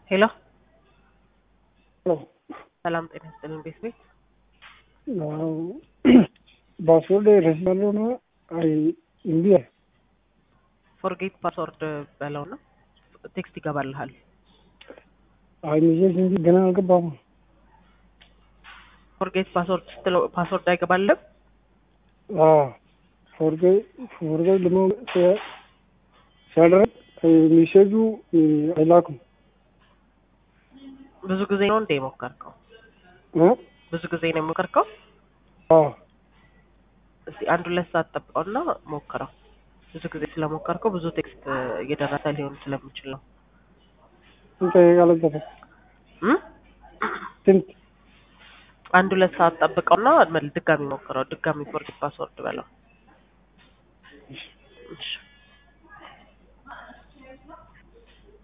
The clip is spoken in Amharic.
ሄሎ ሄሎ ሰላም ጤና ይስጥልኝ ቤት ቤት ፓስወርድ ረስቻለሁ ነው። አይ እምቢ አለ። ፎርጌት ፓስወርድ በለው ነው ቴክስት ይገባልሃል። አይ ሚሴጅ እንጂ ገና አልገባም። ፎርጌት ፓስወርድ ስትለው ፓስወርድ አይገባልም። ፎርጌት ፎርጌት ደግሞ ሲያ- ሲያደርግ ሚሴጁ አይላኩም። ብዙ ጊዜ ነው እንደ የሞከርከው? እ? ብዙ ጊዜ ነው የሞከርከው? አዎ እስቲ አንድ ሁለት ሰዓት ጠብቀውና ሞክረው። ብዙ ጊዜ ስለሞከርከው ብዙ ቴክስት እየደረሰ ሊሆን ስለሚችል ነው። ስንት ያለበት እም? ስንት አንድ ሁለት ሰዓት ጠብቀውና መል- ድጋሚ ሞክረው። ድጋሚ ፎርጌት ፓስወርድ በለው። እሺ